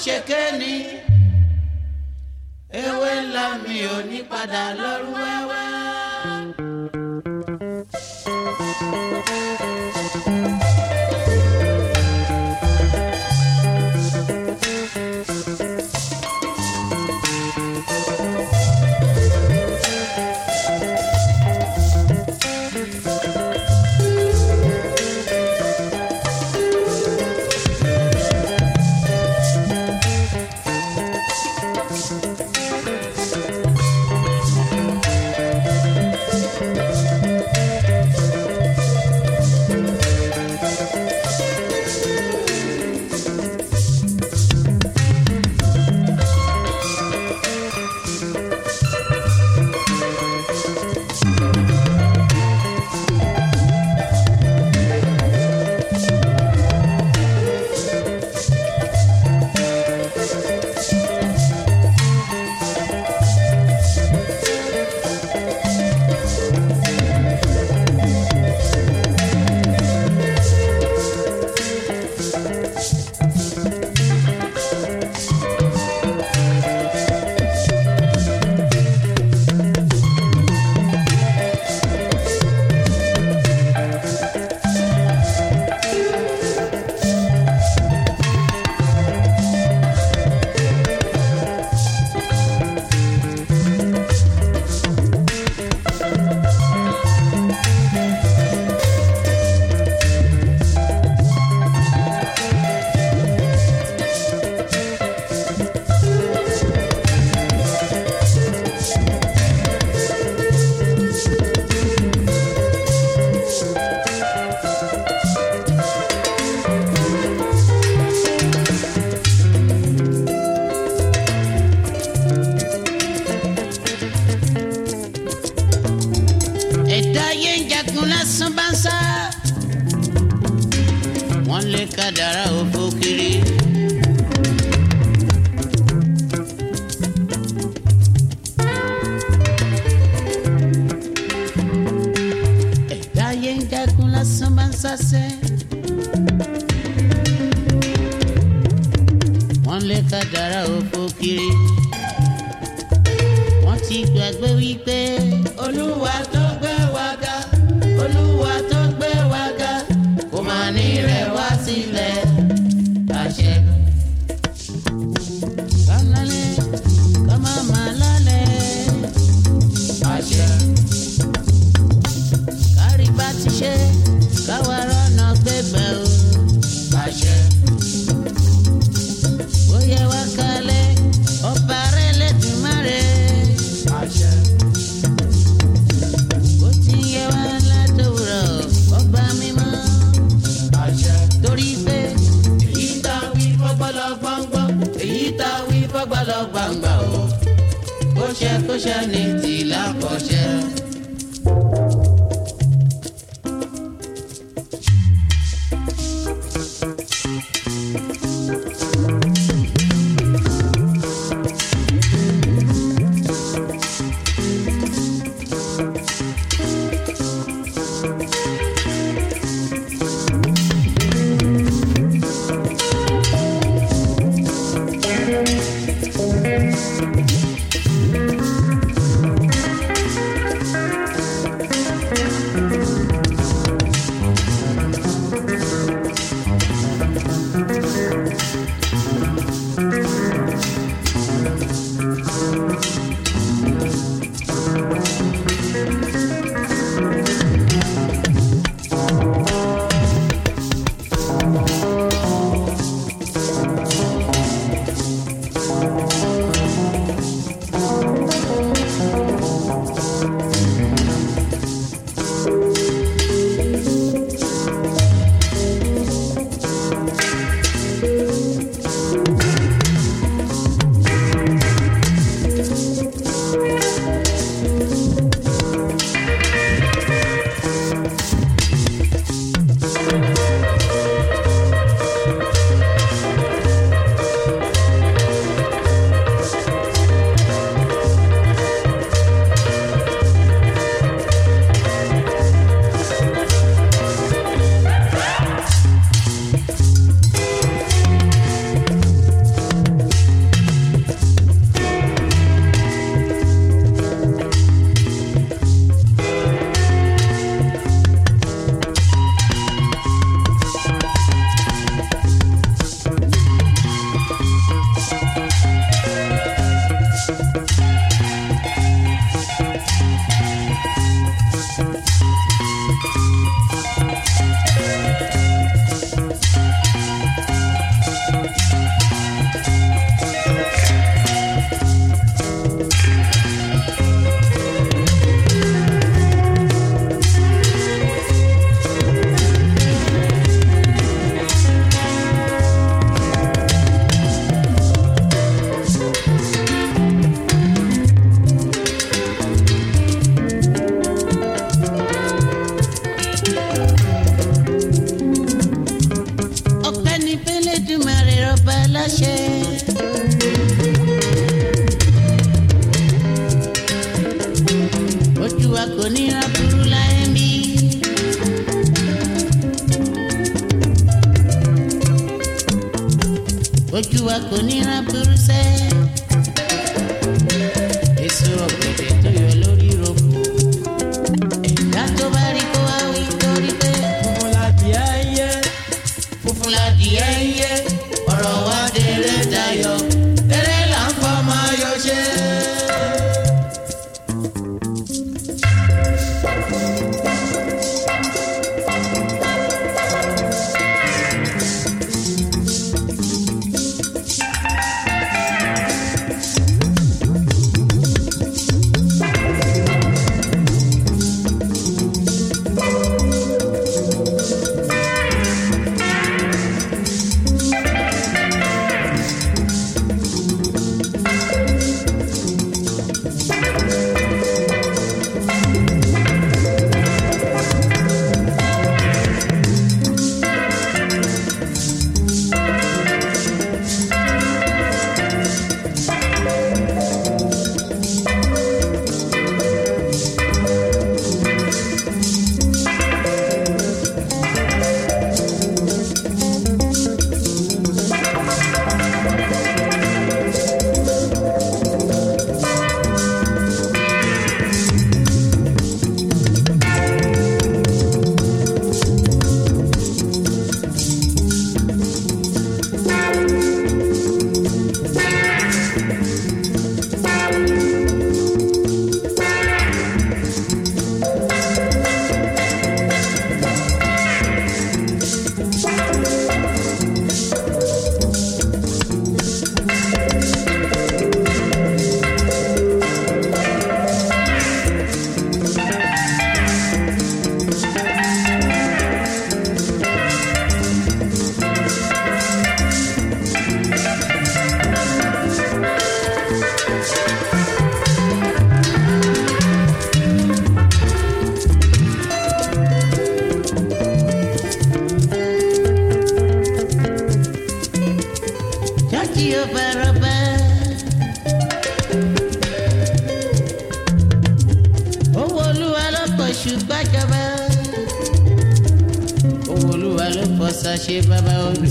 ṣe kéènì ewé ńlá mi ò ní padà lọ́rùn wẹ́wẹ́. ẹ̀dá ayé ń jagun lásán bá ń sá. wọ́n lé kádàrá òfò kiri. ẹ̀dá ayé ń jagun lásán bá ń sásẹ́. wọ́n lé kádàrá òfò kiri. wọ́n ti gbàgbé wípé olúwa tó gbé wa ga olúwa tó gbé wa ga kò máa ní rẹ̀ wá sílẹ̀ àṣẹ. kálálẹ̀ ká má má lálẹ́ àṣẹ. kárí bá ti ṣe káwa rọ́nà gbégbá o àṣẹ. bóyá wá kalẹ̀ ọba rẹ̀ lẹ́dùnmáre àṣẹ ó ti yẹ wá látòwúrọ̀ ọba mímọ́. àṣẹ. torí pé èyí tá a wí fọ́gbọ́lọ́ gbọ́ngbọ́n èyí tá a wí fọ́gbọ́lọ́ gbàngbà o. kó ṣe kó ṣe ní tìlá kọ́ṣẹ́. Elédùmarè ọba láṣẹ. ojú wa kò ní ra burú láyé mi. ojú wa kò ní ra burú sẹ́. èso ọ̀gẹ̀dẹ̀ tó yọ lórí rògbò. ẹ̀dá tó bá rí kó wá wí torí pé funfun ládìẹ ń yé funfun ládìẹ ń yé ọ̀rọ̀ wa délé dayọ̀ eré là ń fọ́ máa yọ ṣe. Jákì ọba rọba. Owó olúwa ló pọ̀ ṣùgbọ́n jọba. Owó olúwa ló pọ̀ ṣàṣe bàbá olú.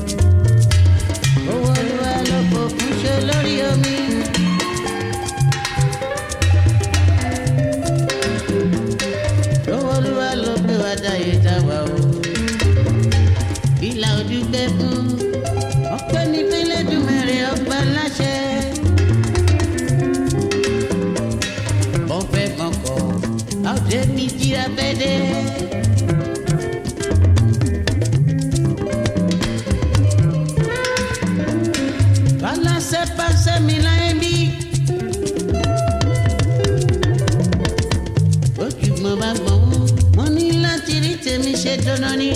Owó olúwa ló pọ̀ kúṣe lórí omi. Owó olúwa ló gbé wa dáyé dáwà o. Ìlà ojú gbẹ fún ọpẹ́ ní fẹlẹdùmẹrẹ ọba láṣẹ. ọfẹ mọkọ àwùjẹ mi jíra fẹdẹ. balasẹ pàṣẹ mi láyé bí. ojúgbọ́n bá gbọ́n wọ́n wọ́n ní láti rí tèmi ṣe dandan ni.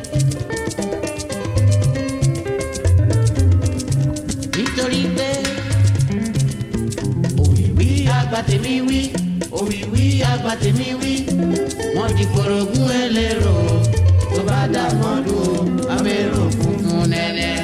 nítorí pé òwìwí àgbà tèmi wí òwìwí àgbà tèmi wí wọ́n ti forogún ẹlẹ́rọ tó bá dà mọ́dún abẹ́rò funfun nẹ́nẹ́.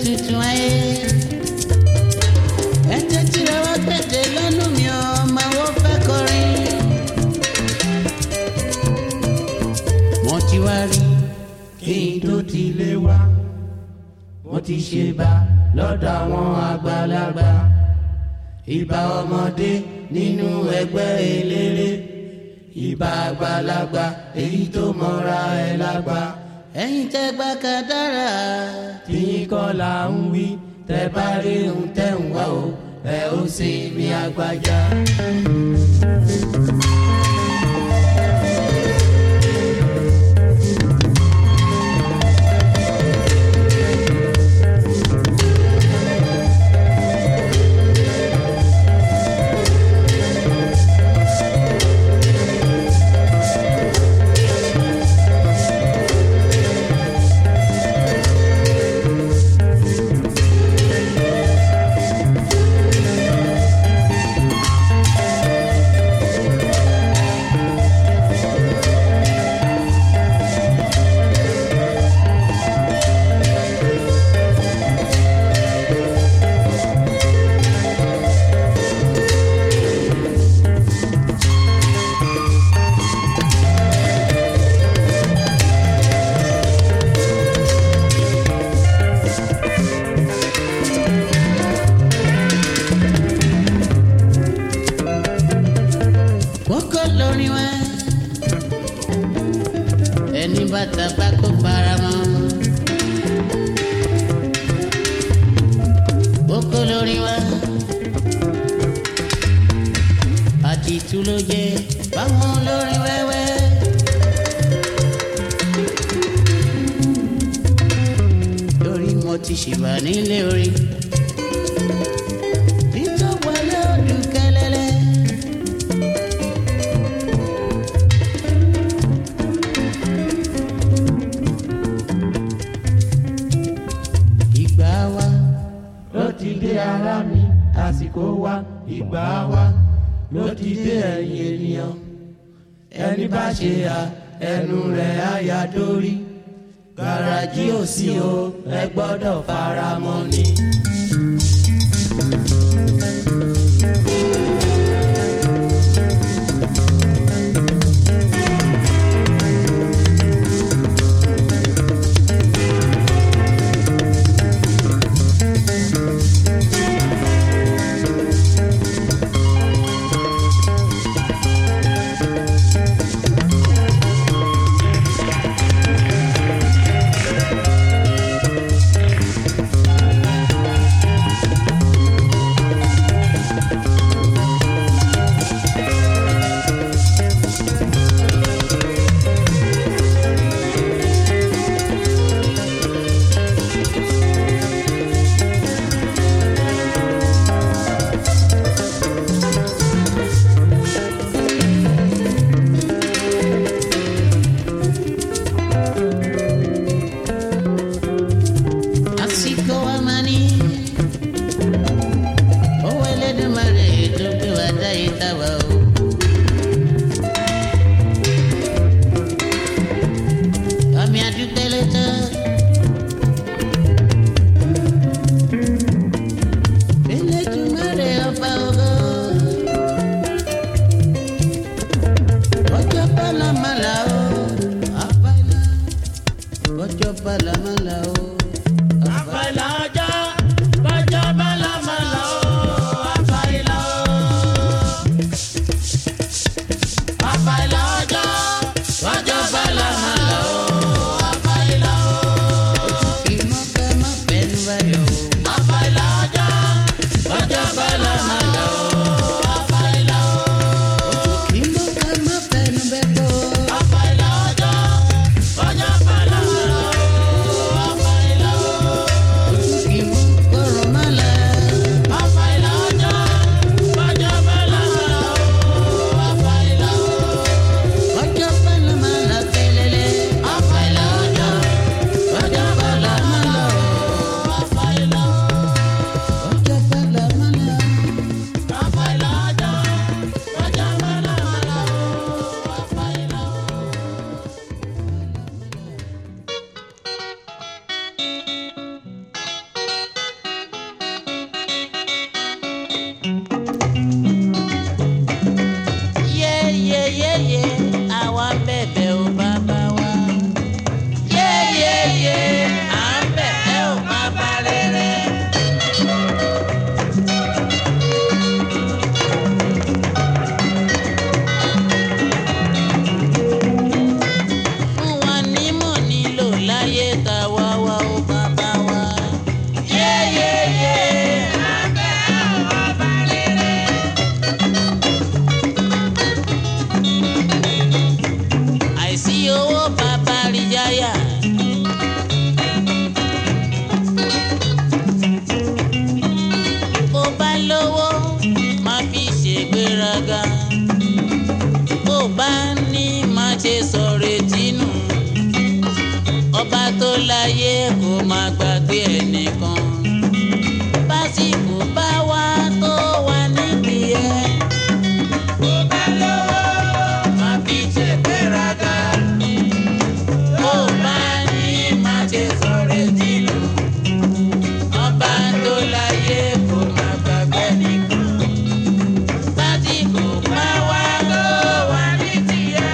tuntun ayé. ẹ tẹ́tí rẹ wá kéde lọ́nù mi ò máa wọ́n fẹ́ kọrin. mo ti wá rí kí n tó ti lé wá mo ti ṣe bá lọ́dọ̀ àwọn àgbàlagbà ìbà ọmọdé nínú ẹgbẹ́ eléré ìbà àgbàlagbà èyí tó mọ́ra ẹ lágbà. ẹ̀yin tẹ́ gbà kádàrá tìyín kọ́ là ń wí tẹ́ bá rí ohun tẹ́ ń wá o ẹ ó sì mi àgbàjá. kókó lórí wa ẹni bàtà bá kó para mọ́ kókó lórí wa àti ìtú ló jẹ báwọn lórí wẹ́wẹ́. lórí mo ti ṣìbà nílé orí. títọ́ wọlé ọdún kẹlẹ́lẹ́. ìgbà wa ló ti dé ara mi àsìkò wa ìgbà wa ló ti dé ẹ̀yìn ènìyàn ẹni bá ṣe à ẹnu rẹ̀ á ya dórí gàràjì ò sí o ẹ gbọ́dọ̀ fara mọ́ ni. gbàgbé ẹnìkan básìkò bá wá tó wà níbi ẹ. Bó bá lówó, má fi ṣe gbéraga. Bó bá ní, má ṣe sọ̀rọ̀ tìlù. Ọba tó láyé kò má gbàgbé nìkan. Básìkò bá wá tó wà níbi ẹ.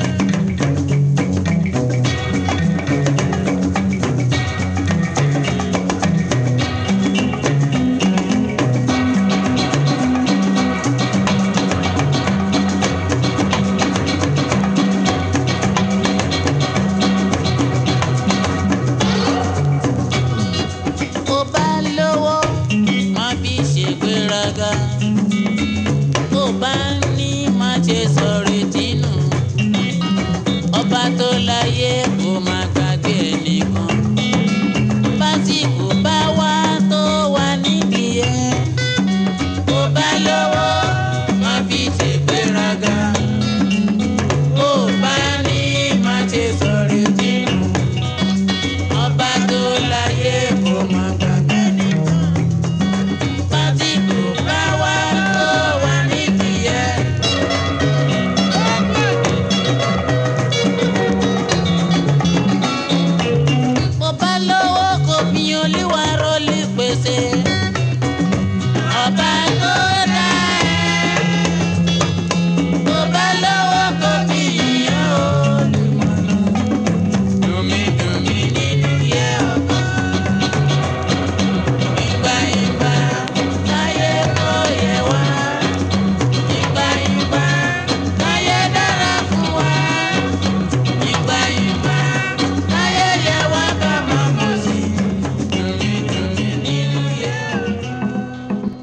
Bó bá lówó, má fi ṣègbéraga. Bó bá ní, má ṣe sọ̀rọ̀ tínú. Ọba tó láyé kò má gbàgbé ẹnìkan. Básìkò bá wá tó wà nídìí ẹ. Bó bá lówó, má fi ṣègbéraga. Bó bá ní, má ṣe sọ̀rọ̀ tínú. Ọba tó láyé kò má gbàgbé nìkan. Básìkò bá wá tó wà nídìí ẹ. Bó bá lówó kò fi olúwa rólì pèsè. Ọba tó dá ẹ. Bó bá lówó kò fi ìyàn olùmọ̀nà. Dùmídùmí nínú yẹ ọkọ. Ìgbà ìgbà láyé kò yẹ wá. Ìgbà ìgbà láyé dára fún wa. Ìgbà ìgbà láyé yẹ wá ká máa mọ̀ sí. Dùmídùmí nínú yẹ ọkọ.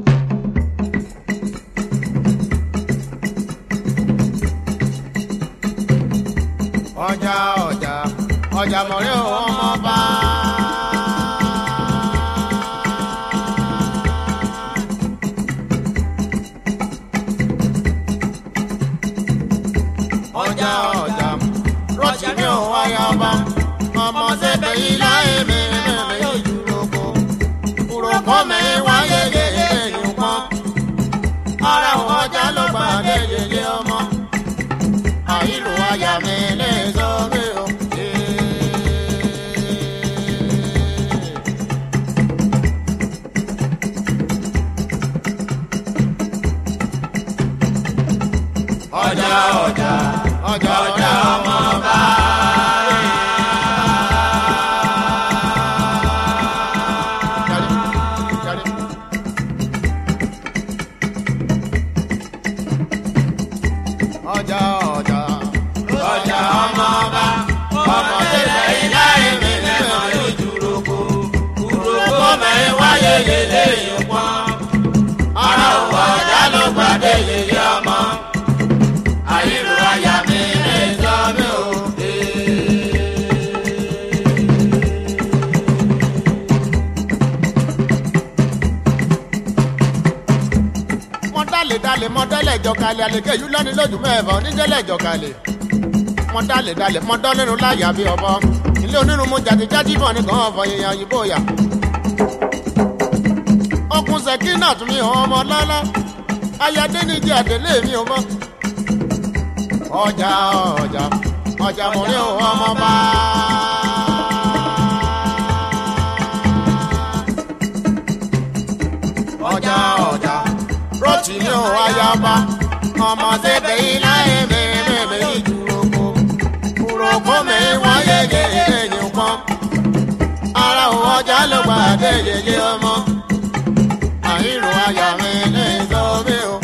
ọjà ọjà ọjà mọ̀rẹ́ ò ọmọ bá. ọjà ọjà rọ́ọ̀tì mi ò wáyà ọba ọmọ sẹ́bẹ̀ yìí láyé mi mẹ́rin yóò dúró kó kúrò kọ́ mi wáyé yẹyẹ yìí pọ́n ara ọjà ló gbàdé yẹyẹ ọmọ àìlò àyà mi lè sọ mí o. ọjà ọjà ọjà ọjà ọmọ bá. Jáde, jáde. ọjà ọjà ọjà ọmọ ọba ọmọ tẹlẹ ilá èmi lẹmọ lójú roko roko mẹ́rin wáyé yẹlé yìí pọ́n ara òwò ọjà ló gbàdé yẹyẹ ọmọ àyírò àyà mi lè sọ mí o. mọ dálé dálé mọ dálé ìjọkalẹ̀ àlèké yìí lọ́ni lójú mẹ́fà onídẹ́lẹ̀ ìjọkalẹ̀ mọ dálé dálé mọ dọ́lẹ́nu láyà bí ọbọ ilé onírun mo jàdí jájí bọ̀ ní kàn fọ yẹyàn òyìnbó yà. ọkùn sẹ́kínà tún mi hàn ọmọ lọ́lá ayáde ní jẹ́ àdélé mi ò mọ́. ọjà ọjà ọjà mo ní òun ọmọ bá. ọjà ọjà rọ́ọ̀tì ní òun ayaba ọmọ sẹ́bẹ̀ iná ẹ̀mẹ̀ ẹ̀mẹ̀ ìdúrókò kúrókò mi wọ́n yéye ẹ̀yìn kan ara òun ọjà ló gbà dé yeye ọmọ àìrò àyà mi ní sọ mí o.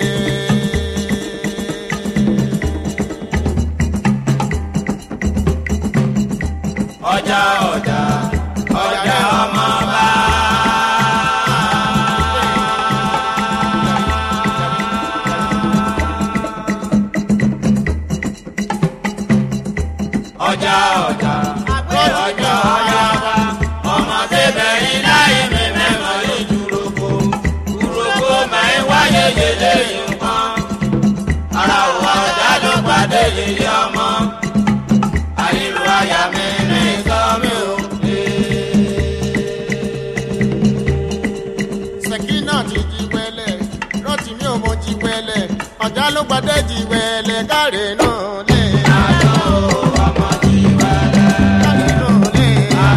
ọjà ọjà ọjà ọmọ bá. ọjà ọjà ọjà ọjà bá ọmọ tẹbẹ iná ẹmẹ mẹmọ ìdúrókò kúrókò máa ń wáyé yẹlé nǹkan ara òwò ọjà ló pàdé yẹyẹ ọmọ àyílò àyà mi ní sọmi o. ló gbọdẹ jì wẹlẹ káre nù lé. káre nù lé.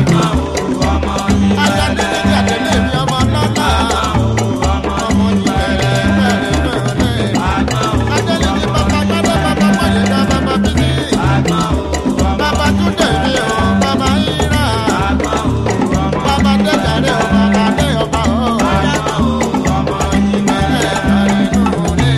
ajá nílé ní àtẹlé mi ọmọ lọ́la. ọmọ jì wẹlẹ káre nù lé. ajá nílé bàbá gbọdọ bàbá wọlé dá bàbá bíbí. bàbá tún dẹ̀ mí o bàbá yíra. bàbá dẹ̀ jàre o bàbá dẹ̀ ọba o. ọmọ jì wẹlẹ káre nù lé.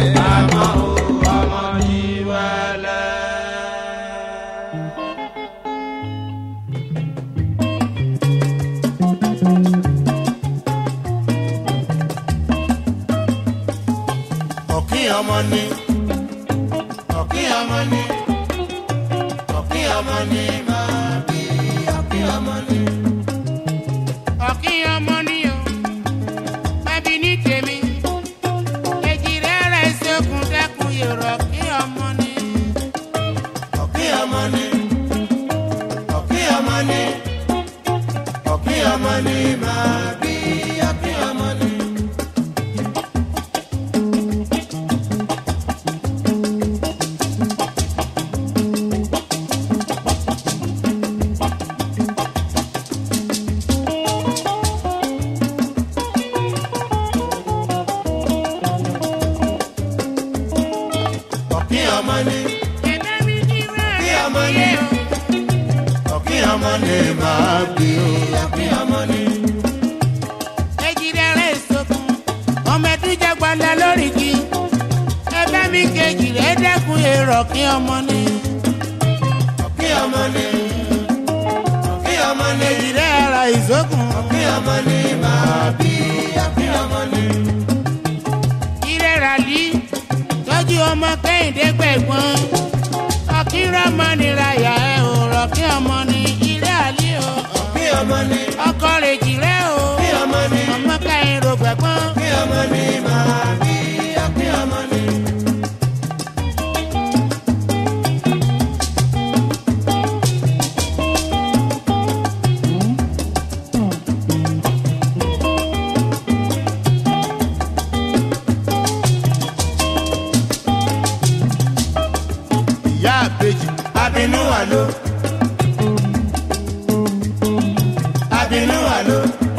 ọ̀kín ọmọ ni ọ̀kín ọmọ ni ọ̀kín ọmọ ni máa bí ọ̀kín ọmọ ni. ọ̀kín ọmọ ni o bábí ní tèmi èjì rẹ̀ rẹ̀ ṣokùn dẹ́kun yòrò ọ̀kín ọmọ ni. ọ̀kín ọmọ ni ọ̀kín ọmọ ni ọ̀kín ọmọ ni máa bí ọ̀kín ọmọ ni. ọ̀kín ọmọ ni ẹ̀bẹ̀ mi ní rẹ̀ ọ̀kín ọmọ ni ọ̀kín ọmọ ni máa bí ọ̀kín ọmọ ni. èjì rẹ̀ rẹ̀ ṣokùn ọmọ ẹ̀dún jẹ́ gbọ́dọ̀ lórí kí ẹ̀bẹ̀ mi kejì rẹ̀ dẹ́kun èrò ọ̀kín ọmọ ni. ọ̀kín ọmọ ni ọ̀kín ọmọ ni èjì rẹ̀ ra ìṣokùn ọ̀kín ọmọ ni máa bí ọ̀kín ọmọ ni. ìrẹ̀ rà lí tọ́jú ọmọ kẹ́hìndé gbẹ̀gbọ́n ọ̀kín rọ́mọ nira yà ẹ̀ ò rọ̀kín ọmọ ni ìrẹ̀ àlí o ọ̀kín ọmọ ni ọkọ rẹ̀ jì rẹ̀ o ọ̀kín ọmọ ni ọmọ kẹ́hìn ro gbẹ̀gbọ́n. ọ̀kín ọmọ ni máa bí ọ̀kín ọmọ ni. ìyá àbèjì abinú àlò abinú àlò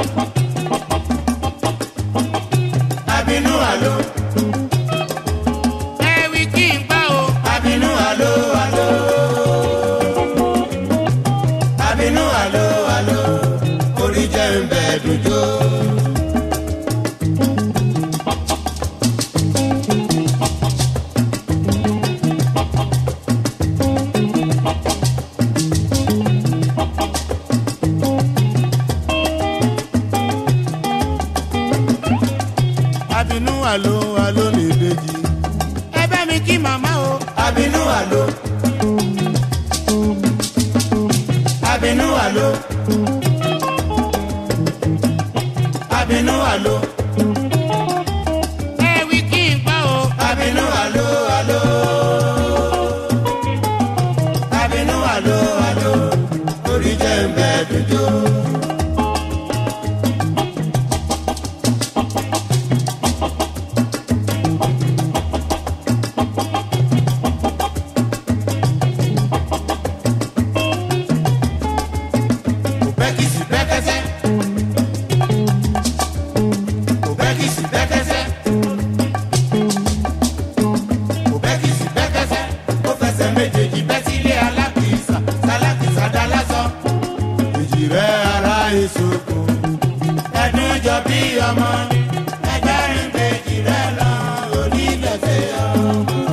abinú àlò ẹ̀wì kí n gbọ́ o. abinú àlò àlò abinú àlò àlò orí jẹ́ ń bẹ̀ dùjọ́. abinú àlò àlò ní ìbejì. ẹ bá mi kí màmá o. abinú àlò abinú àlò abinú àlò ẹ̀wì kí n gbọ́ o. abinú àlò àlò abinú àlò àlò orí jẹ́ ń bẹ́ dùjọ́. Bẹ́kìsì bẹ́kẹ́sẹ́. Bẹ́kìsì bẹ́kẹ́sẹ́. Bẹ́kìsì bẹ́kẹ́sẹ́. Ó fẹsẹ̀ méjèèjì bẹ́ sílé alákìísà. Sálákìísà dá lásán. Èjì rẹ̀ ara ìṣòkò. Ẹ̀dùn jọ bí ọmọ. Ẹgbẹ́ rìn kejì rẹ̀ lọ. Onígbẹ̀sẹ̀ ọmọ.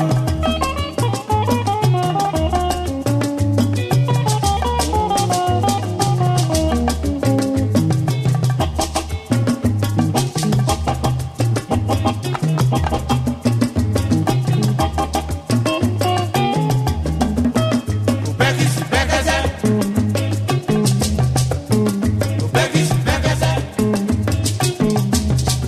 Bẹ́kìsì bẹ́kẹ́sẹ́. Bẹ́kìsì bẹ́kẹ́sẹ́.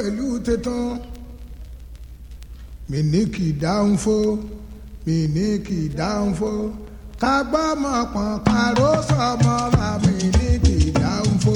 pẹ̀lú tẹ̀tàn mi ní kì í dáhùn fó mi ní kì í dáhùn fó ká gbọ́ mọ̀ pọ̀n káró sọmọ ra mi ní kì í dáhùn fó.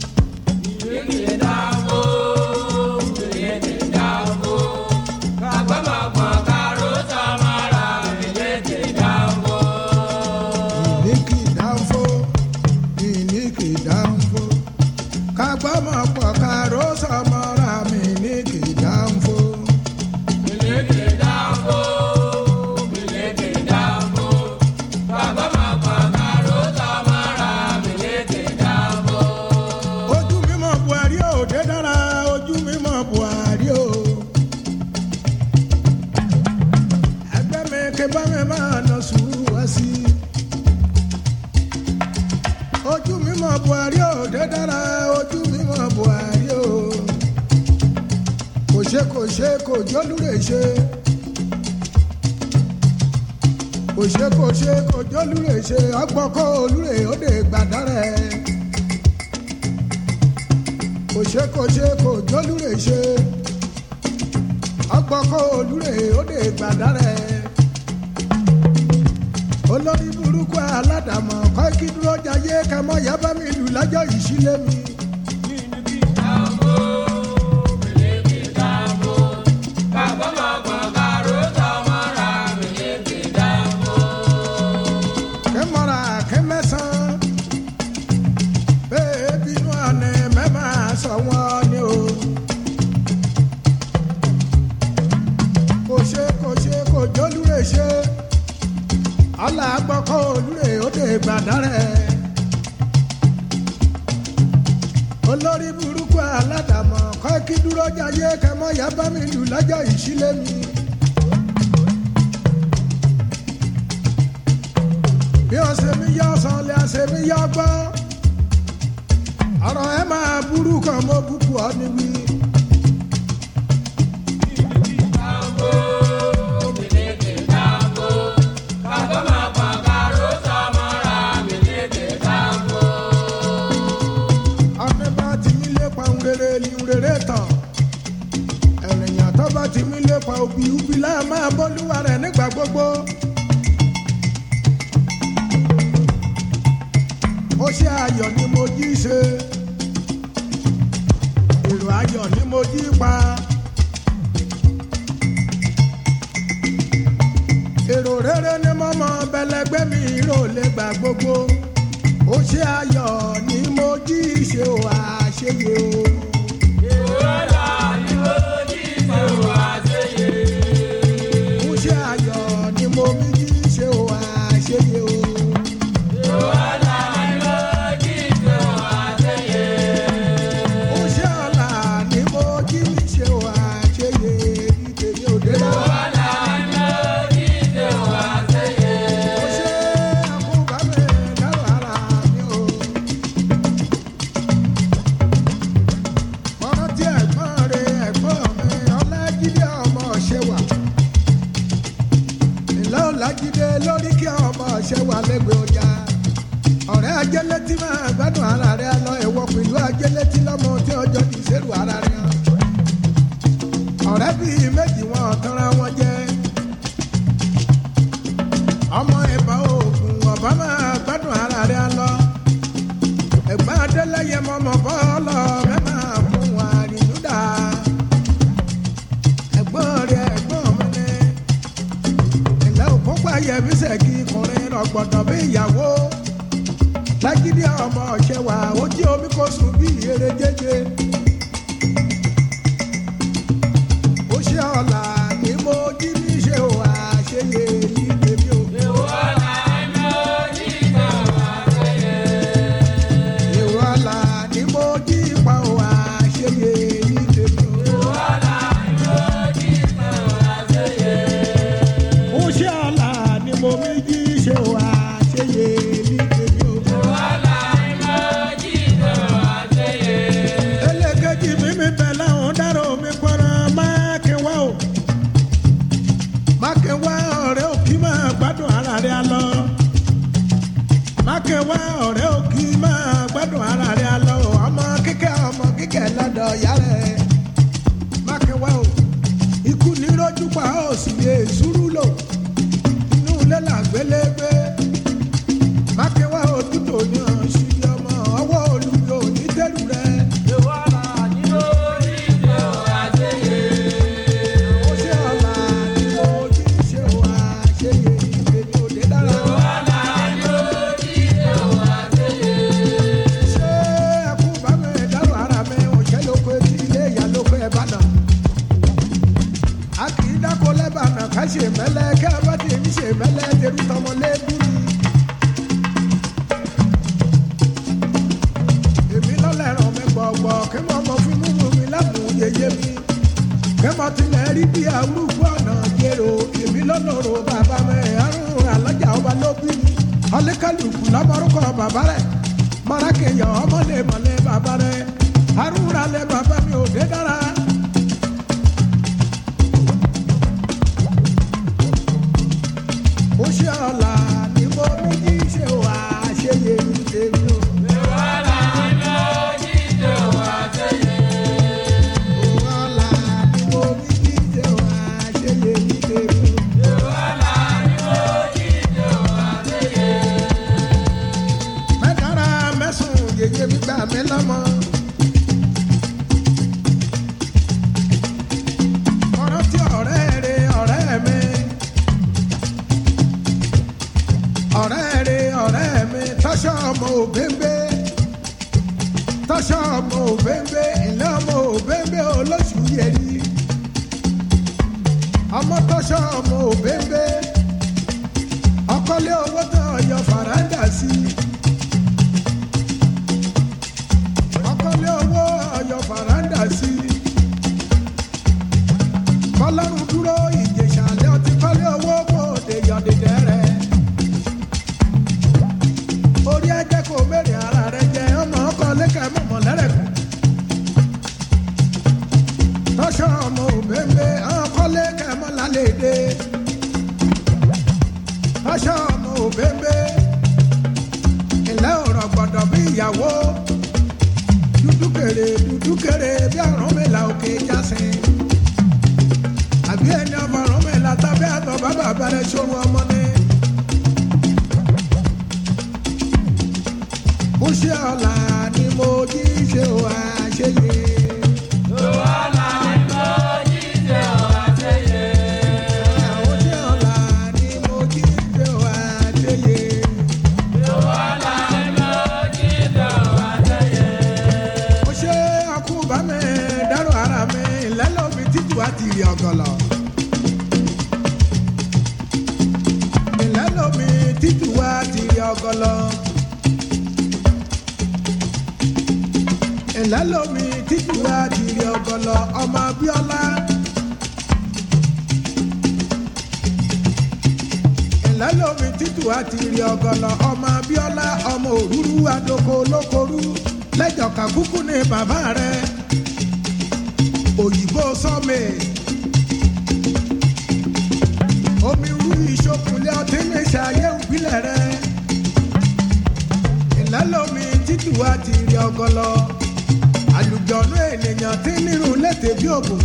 mi ní kì í dáhùn fó mi ní kì í dáhùn fó ká gbọ́ mọ̀ pọ̀n káró sọmọ ra mi ní kì í dáhùn fó. ojú mímọ́ buhari ò dé dára ojú mímọ́ buhari ò. ẹgbẹ́ mi ké bá mi máa nà sùúrù wá sí i. ojú mímọ́ buhari ò dé dára ojú mímọ́ buhari ò. kò ṣe kò ṣe kò jólúre ṣe. kò ṣe kò ṣe kò jólúre ṣe ọgbọ́n kó olúre ó lè gbàdárẹ̀ kò ṣe kò ṣe kò jólúre ṣe ọgbọkọ olúre ó lè gbàdárẹ olórí burúkú aládàmọ kọ́ kí dúró jayé kẹmọ yaba mi lù lọ́jọ́ ìṣílẹ̀ mi. kẹmọra kẹmẹsàn bẹẹ bínú àná mẹ́mà sọ wọ́n ni o. kò ṣe kò ṣe kò jólúre ṣe ọlà gbọ́kọ́ olúre ó lè gbàdárẹ̀. olórí burúkú aládàmọ̀ kọ́ kí dúró jayé kẹmọ́ yá bá mi lù lọ́jọ́ ìṣílẹ̀ mi. bí ọ̀sẹ̀ mi yọ ọ̀sán lé ọ̀sẹ̀ mi yọ gbọ́ ọ̀rọ̀ ẹ máa burú kan mọ́ búkú ọ ní wí. ọ̀nà bá ti mí lépa ń rere ni ń rere tán ẹ̀rìnyàn tó bá ti mí lépa òbí ubi láà máa bọ́lúwa rẹ̀ nígbà gbogbo. ó ṣe ayọ̀ ni mo jí ṣe èrò ayọ̀ ni mo jí pa èrò rere ni mo mọ bẹlẹgbẹ mi rò lè gbà gbogbo ó ṣe ayọ̀ ni mo jí ṣe ò àṣeyẹ o. ó ṣe ayọ̀ ni mo mi jí ṣe ò àṣeyẹ o. ó ṣe ọ̀la ni mo jí ṣe ò àṣeyẹ ní tèmi ò dé lọ. ó ṣe àkóbámẹ́ dárò ara mi o. ọ̀rọ̀ tí ẹ̀gbọ́n rẹ̀ ẹ̀gbọ́n mi ọlájídé ọmọ ṣẹwà. ìlà ọlájídé lórí kí ọmọ ṣẹwà lẹ́gbẹ̀ẹ́ ọjà. ọ̀rẹ́ ajẹ́lẹ́tì máa gbádùn ara rẹ̀ lọ ẹ̀wọ̀ pẹ̀lú ajẹ́lẹ́tì lọ́mọ tí ọjọ́ ti ṣerú ara rẹ̀. ọ̀rẹ́ bíi méjì wọn tanra wọn jẹ́. ọmọ ìbá òògùn ọ̀bá máa gbádùn ara rẹ̀ lọ. ẹ̀gbọ́n adélẹ́yẹ mọ́mọ́ bọ́ọ̀lọ́ mẹ́mà mú wa rìnnúdà. ẹ̀gbọ́n rẹ̀ ẹ̀gbọ́n mi ni. ilẹ̀ òkúpa yẹmi sẹ́kì kùnrin rọ̀gbọ̀dọ̀ bí ìyàwó. lágídí ọmọ ọ̀ṣẹ́ wa ó jí omi kó sùn bí eré jẹjẹ. ó ṣe ọ̀la ni mo jí ní ṣe ò àṣeyẹ ní tèmi ò. èrò ọ̀la ni mo jí pa ò àṣeyẹ ní tèmi ò. ó ṣe ọ̀la ni mo mi jí ṣe ò àṣeyẹ ní tèmi ò. elékejì mi mi bẹ̀ láwọn dárò mi pọ̀nà mákínwá o mákínwá ọ̀rẹ́ òkì máa gbádùn ara rẹ̀ lọ mákínwá ọ̀rẹ́ òkì máa gbádùn ara rẹ̀ lọ ọmọ kíkẹ́ ọmọ kíkẹ́ lọ́dọ̀ ìyá rẹ̀ rí bí arúgbó ọ̀nà jèrò èmi lọ́lọ́rọ̀ bàbá mi àrùn alájà ọba ló bí mi ọlẹ́kàlùkù lọ́mọrúkọ bàbá rẹ̀ mọ́rákẹ́yàn ọmọlẹ́mọlẹ́ bàbá rẹ̀ àrùn alẹ́ bàbá mi ò dé dára. ó ṣe ọ̀la ni mo ní kí ṣe wà ṣe yé mi tèmi o. ọ̀la ni mo ní kí ṣe wà ṣe yé mi tèmi o. mẹ́tàrà mẹ́sùn yèyé mi gbà mí lọ́mọ. ọ̀rọ̀ tí ọ̀rẹ́ rẹ ọ̀rẹ́ mi. ọ̀rẹ́ rẹ ọ̀rẹ́ mi tọ́ṣọ́ ọmọ òbẹ́ńbẹ́. tọ́ṣọ́ ọmọ òbẹ́ńbẹ́ ilé ọmọ òbẹ́ńbẹ́ olóṣù yẹri. ọmọ tọ́ṣọ́ ọmọ òbẹ́ńbẹ́. ọkọlé owó tó ọyọ fàràǹdà sí i. ọkọlé owó ọyọ fàràǹdà sí i. kọlọ́run dúró ìjẹ̀ṣàlẹ̀ ọtí kọ́lé owó kò dé yọ̀dẹ̀dẹ̀ rẹ̀. orí ẹjẹ́ kò mẹ́rin ara rẹ̀ jẹ́ ọmọ ọkọ lẹ́kẹ̀ mọ̀mọ́ lẹ́rẹ̀kù. tọ́ṣọ́ ọmọ òbẹ́ńbẹ́ ọkọ lẹ́kẹ̀ mọ́ lálẹ́ dé. tọ́ṣọ́ ọmọ òbẹ́ńbẹ́ ilẹ̀ ọ̀rọ̀ gbọ́dọ̀ bí ìyàwó dúdú kèrè dúdú kèrè bí àrùn mi là òkè jásìn àbí ẹni ọmọ ọ̀run mi là tàbí àtọ̀ bàbá abẹ́rẹ́ sóru ọmọ ni. mo ṣe ọ̀la ni mo jí ṣe ò àṣeyẹ. mo ṣe ọ̀la ni mo jí ṣe ò àṣeyẹ. mo ṣe ọkùnbá mi dárò ara mi lẹ́lọ́mi títù àti ìrì ọ̀gọ̀lọ̀. ìlẹ́lọ́mi títù àti ìrì ọ̀gọ̀lọ̀. ìlẹ́lọ́mi títù àti ìrì ọ̀gọ̀lọ̀ ọmọ Abíọ́lá. ìlẹ́lọ́mi títù àti ìrì ọ̀gọ̀lọ̀ ọmọ Abíọ́lá ọmọ òrúrú adoko olókorú lẹ́jọ̀ká kúkú ní bàbá rẹ̀ òyìnbó sọ́mi. omi rú ìṣokùnlé ọtí ní ṣayé òbílẹ̀ rẹ̀. ìlẹ́lómi títù wá ti rí ọgọlọ. àlùjọ̀nú ènìyàn tí nírun létè bí ògùn.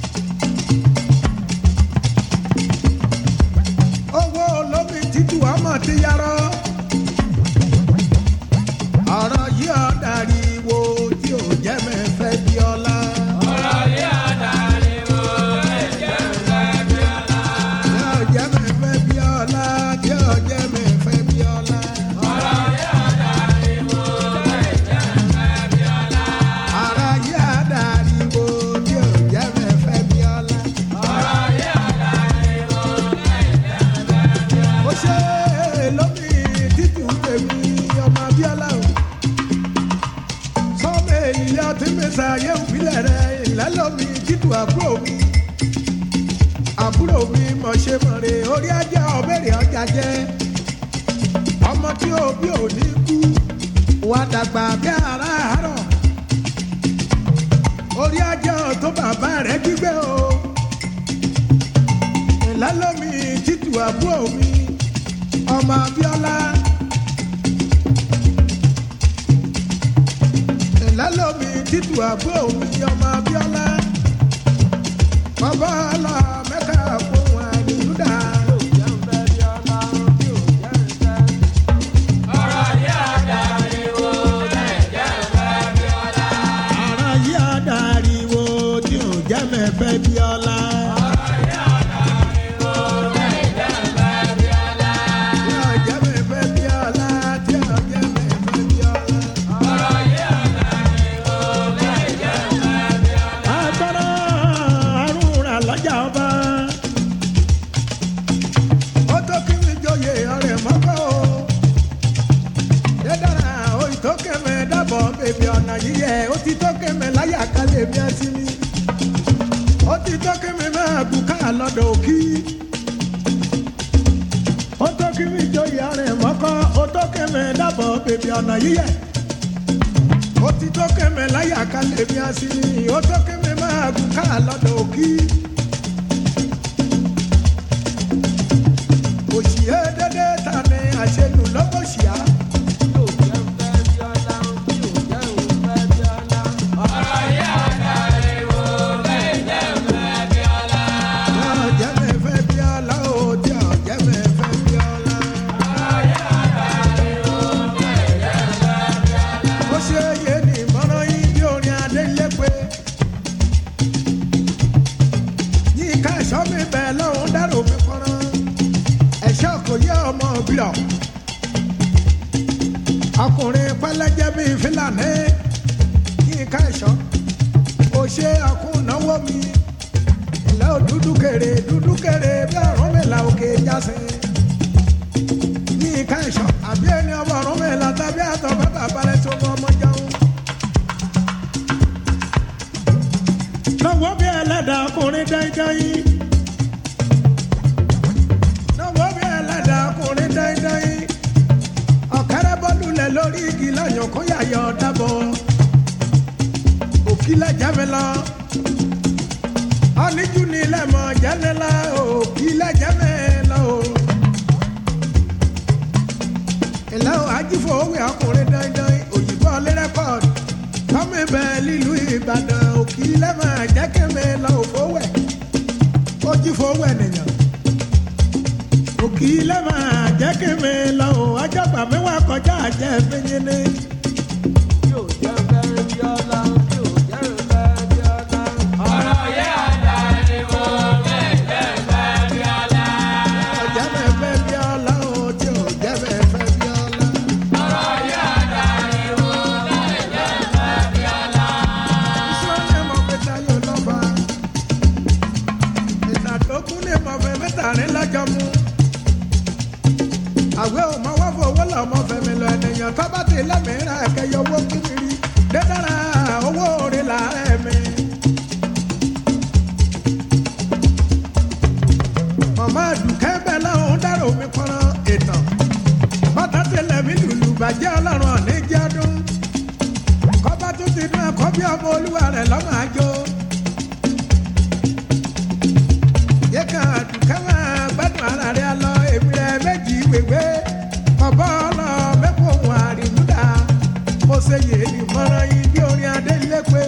owó olómi títù ọmọ ti yarọ. ọ̀rọ̀ yìí ọ̀dàrí wo tí ò jẹ́ mẹ́fẹ́ bí ọlá. Yóò jẹ́ mi fẹ́ bí ọlá, yóò jẹ́ mi fẹ́ bí ọlá. Ara yí àdàríwó, yóò jẹ́ mi fẹ́ bí ọlá. Ó ṣe lómi títù tèmi ọmọ Abíọ́lá o. Sọ́mi ènìyàn tí mi ṣàyẹ̀ òbílẹ̀ rẹ̀ ìlẹ́lómi títù àbúrò mi àbúrò mi mọ̀ ṣe mọ̀ rè orí ajá ọ̀bẹ̀rẹ̀ ọjà jẹ́ ọmọ tí ó bí ò ní kú wà dàgbà bí ara àárọ̀ orí ajá tó bàbá rẹ̀ gbígbé o ìlálómi títù àbúrò mi ọmọ Abíọ́lá ìlálómi títù àbúrò mi ọmọ Abíọ́lá bàbá ọlọ mẹ́ka fún wa ní Júdà. Ara yí àdàríwo tí ò jẹ́ mẹ́fẹ́ bí ọlá. Tí ò jẹ́ mẹ́fẹ́ bí ọlá, tí ò jẹ́ mẹ́fẹ́ bí ọlá. agbára àrùn rà lọ́jà ọba. ó tó kí mi joyè ọ̀rẹ́ mọ́kọ́ o. dédára o ìtó kẹmẹ dábọ̀ bèbí ọ̀nà yíyẹ ó ti tó kẹmẹ láyà kálẹ̀ mi àti mi. ó ti tó kí mi máa gùn ká lọ́dọ̀ òkì. ó tó kí mi joyè arìn mọ́kọ́ ó tó kí mi dábọ̀ bèbí ọ̀nà yíyẹ. ó ti tó kí mi láyà ká lè mi àsìní ó tó kí mi máa gùn ká lọ́dọ̀ òkì. òṣìyẹ́ dédé ta ni àṣelù lọ́gọ́ṣìá. ọ̀jẹ̀ mi fẹ́ bí ọlá o tí ọ̀jẹ̀ mi fẹ́ bí ọlá. ó ṣe yé ni ìmọ̀ràn yín bí orin adélépe. yíká ẹ̀ṣọ́ mi bẹ̀ lọ́hùn dárò mi pọ́nrán. ẹ̀ṣọ́ kò yẹ ọmọ bíọ̀. ọkùnrin pẹlẹjẹ bíi fúlàní. yíká ẹ̀ṣọ́ ó ṣe àkúnnáwó mi ilẹ̀ ò dúdú kéré dúdú kéré bí ọ̀run mi là òkè jásẹ̀. ní ìka ìṣọ́ àbí ẹni ọmọ ọ̀run mi là tàbí àtọ̀ bàbá balẹ̀ tó mọ ọmọ jẹun. lọ́wọ́ bí ẹlẹ́dàá ọkùnrin dáidáyín. lọ́wọ́ bí ẹlẹ́dàá ọkùnrin dáidáyín. ọ̀kẹ́rẹ́ bọ́lú lẹ̀ lórí igi láyọ̀ kó yàyọ̀ dábọ̀. òkìlẹ̀ jẹ́ mi lọ ọ̀nìjú ni lẹ́mọ̀ jẹ́nẹ́lá o kí lẹ́jẹ̀mẹ́ lọ o. ìlà o ajífò òwe ọkùnrin dandan òyìnbó ọlẹ́ rẹ́kọ̀d tọ́mì bẹ́ẹ̀ lílu ìbàdàn o kí lẹ́mọ̀ jẹ́kẹ́mẹ́ lọ o fowẹ̀ ó jífò òwe nìyàn. o kí lẹ́mọ̀ jẹ́kẹ́mẹ́ lọ o ajọ́gbà mẹ́wàá kọjá jẹ́ fẹ́yìn ní. ọjà mẹ́ fẹ́ bí ọlá o tí ò jẹ́ mẹ́ fẹ́ bí ọlá. Ìṣọ́lẹ̀ mọ̀ pé táyọ̀ lọ́ba. Ìtàdógún lè mọ̀ fẹ́ mẹ́tàrín lọ́jọ́ mú. Àwẹ̀ ò mọ wọ́fọ̀ owó lọ mọ fẹ̀mí lọ ènìyàn tó bá ti lẹ́mìíràn ẹ̀kẹ́yọ owó kiri. Dédára owó orí làárẹ̀ mi. Màmá Àdùkẹ́ bẹ́ẹ̀ láwọn dárò mi pọ́nrán ìtàn. Bàtà tilẹ̀ mi lùlù bàjẹ́ ọlọ́run ọ̀ní jẹ́ ọdún kọ́bá tó ti dún ẹ̀kọ́ bí ọmọ olúwa rẹ̀ lọ́mọ àjò. yé kan àdùkẹ́ máa gbádùn ara rẹ̀ lọ èmi rẹ̀ méjì wèwé ọ̀bọ ọlọ mẹ́kọ̀ọ́ ohun àrímúdà mo ṣe yè ní mọ́rán yín bí orin adé lépe.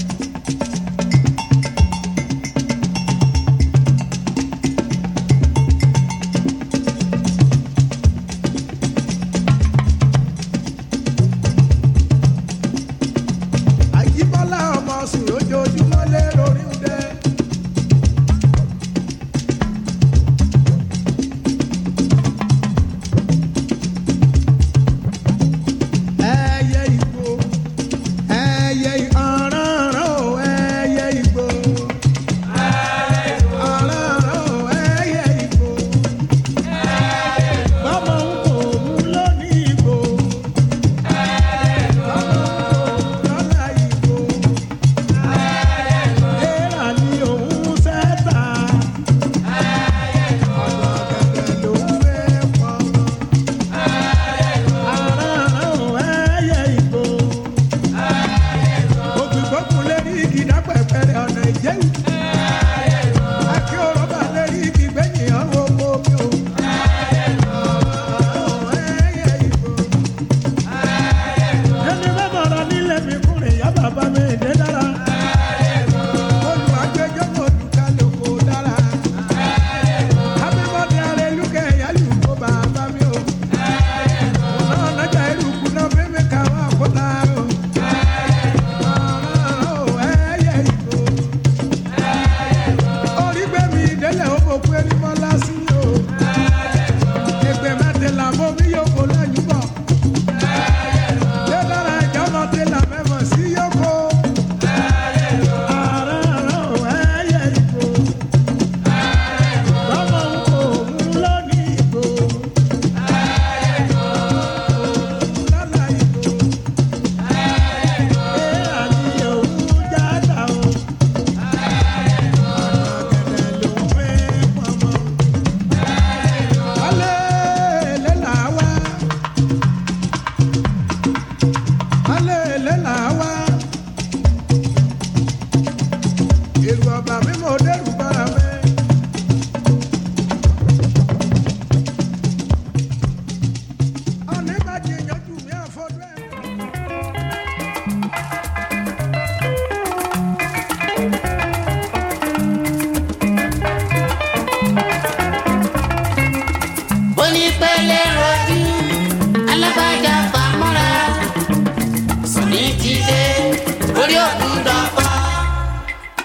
àyíbọ́lá ọmọ sùn lójoojúmọ́ lé lórí ń dẹ́. ẹyẹ ìgbò ẹyẹ ọ̀ràn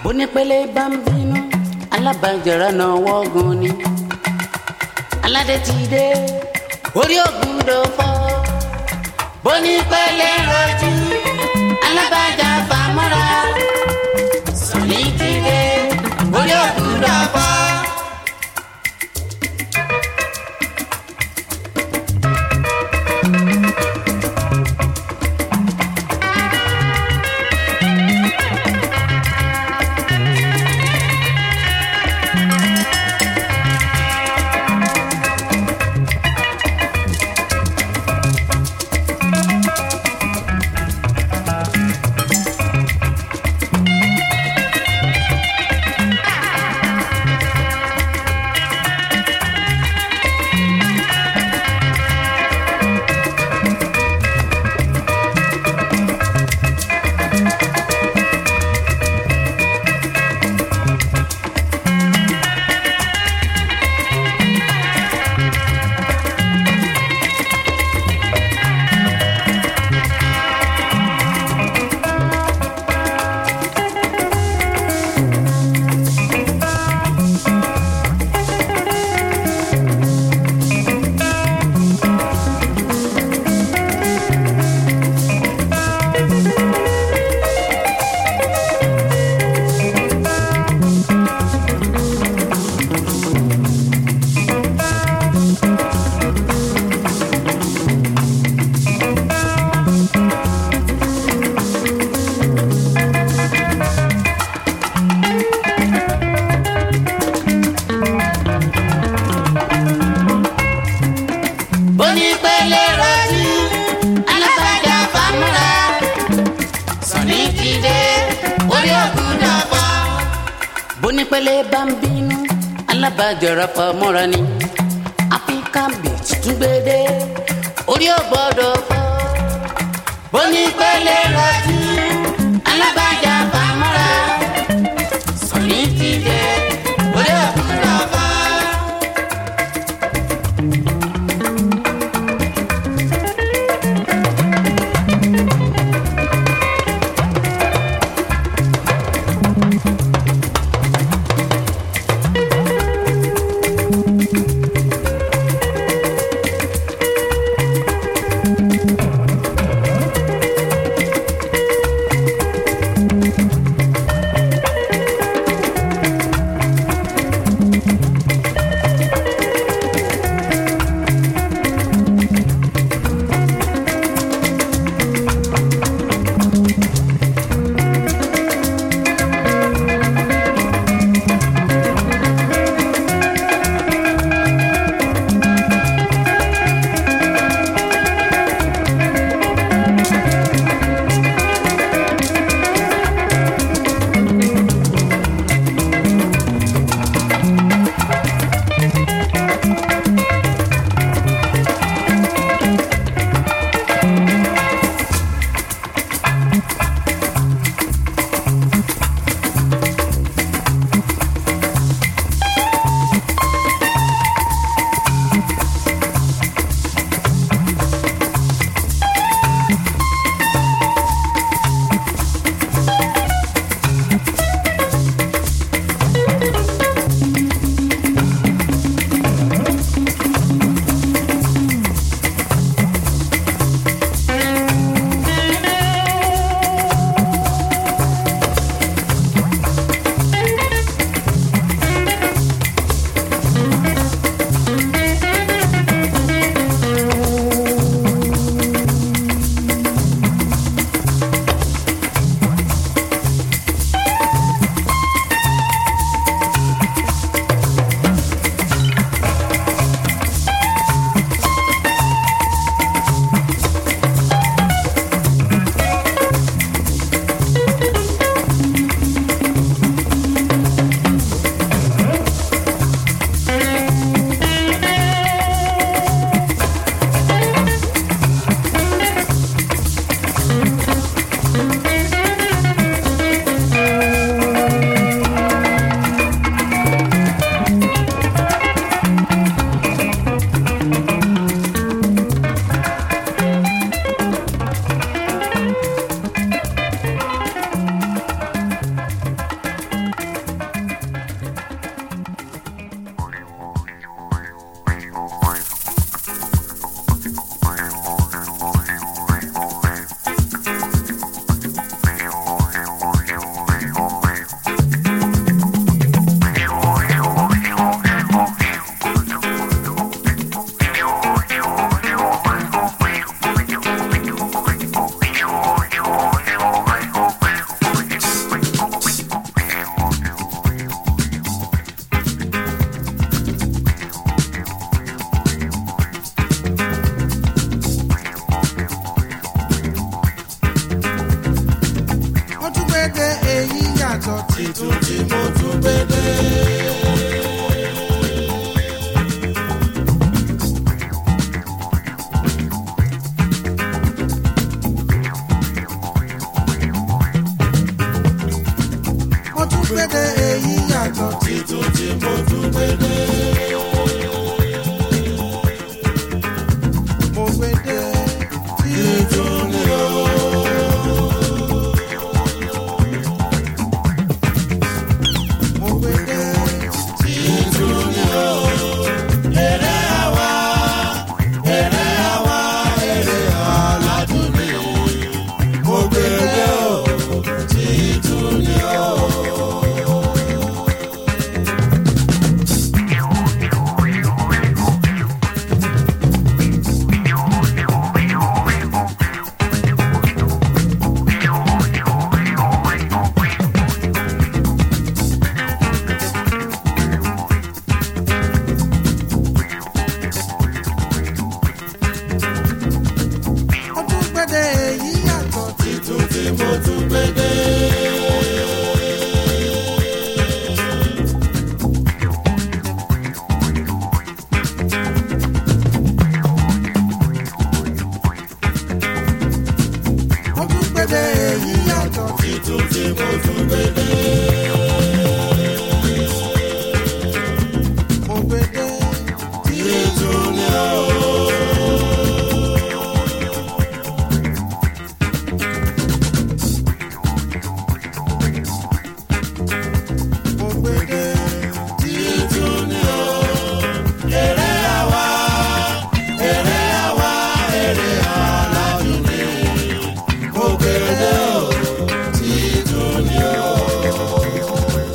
onípele bá ń bínú alábàjẹ́ra náà wọ́gun ni aládé ti dé orí ògùn dòfò bonípele rojú alábàjá fàmọ́ra sọ̀ní ti dé orí ògùn dòfò. onípele rojú alábàjá fàmúra sọ̀ní ti dé orí ògùn dòfò. bonípele bá ń bínú alábàjẹ́ra fàmúra ni áfíríkà beach tún gbédé orí ògbọ́dọ̀ fọ́. bonípele rojú alábàjá fàmúra sọ̀ní ti dé orí ògùn dòfò. yàtọ̀ títún tí mo tún gbé dé. mo tún gbé dé èyí yàtọ̀ títún tí mo tún gbé dé. mo gbé dé títún ni o. mo gbé dé títún ni o. èrè àwa èrè àwa èrè aládùn ni mo gbé dé o títún ni o. mo tún gbé dé èyí yàtọ̀ títún tí mo tún gbé dé. mo tún gbé dé èyí yàtọ̀ títún tí mo tún gbé dé. mo gbé dé títún ni o. mo gbé dé títún ni o. èrè àwa èrè àwa èrè aládùn ni mo gbé dé o títún ni o.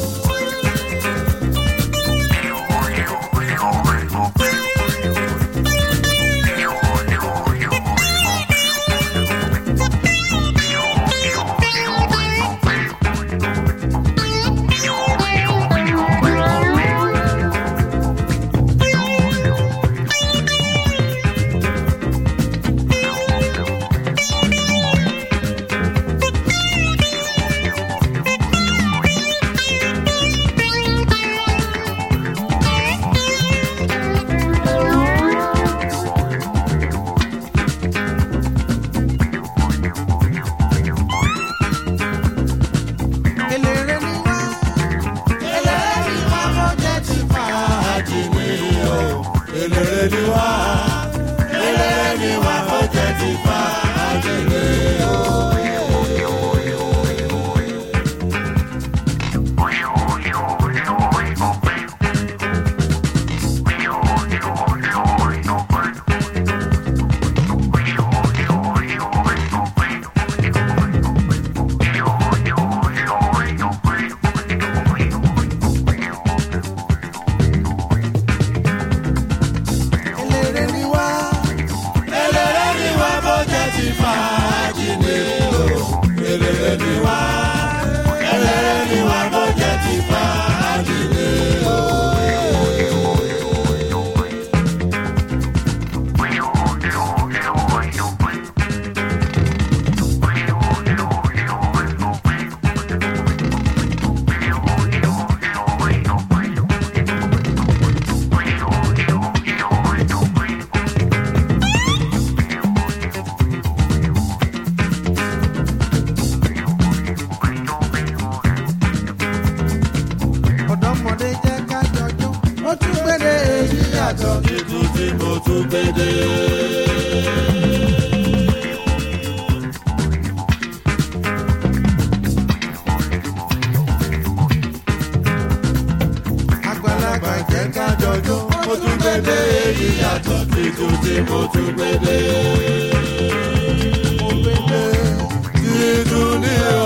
eléré ni wá eléré ni wá mo jẹ́ ti fàájì ni o eléré ni wá eléré ni wá mo jẹ́ ti fàájì ni o. eléré ni wá eléré ni wá mo jẹ́ ti fàájì ni o eléré ni wá eléré ni wá mo jẹ́ ti fàájì ni o. ọ̀dọ́mọdé jẹ́ ká jọjọ́ ó tún gbéde èyí yàtọ̀ títún tí mo tún gbéde. àgbàlagbà jẹ́ ká jọjọ́ ó tún gbéde èyí yàtọ̀ títún tí mo tún gbéde. mo gbéde títún ní o.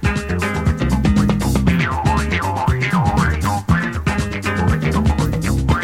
Thank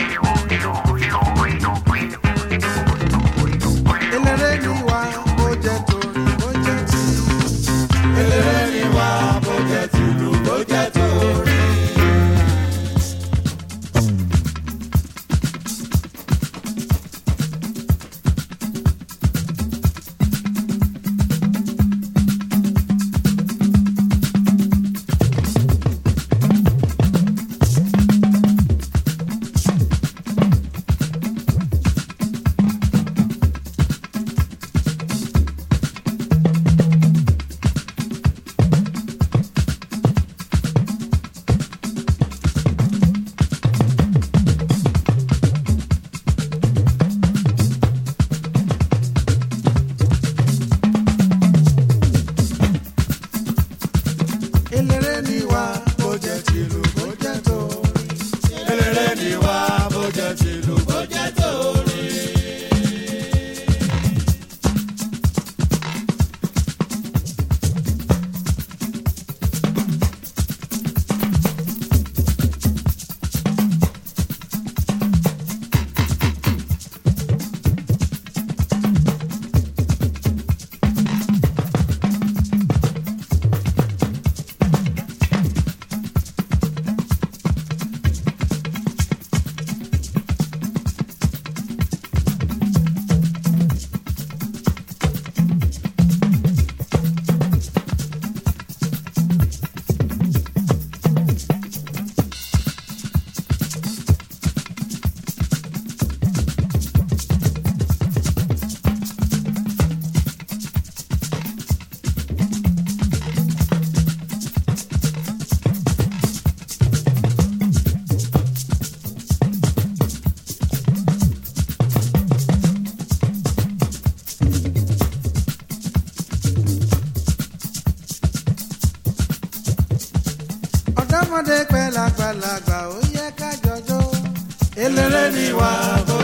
àgbàlagbà ó yẹ ká jọjọ́. eléré ni wà bó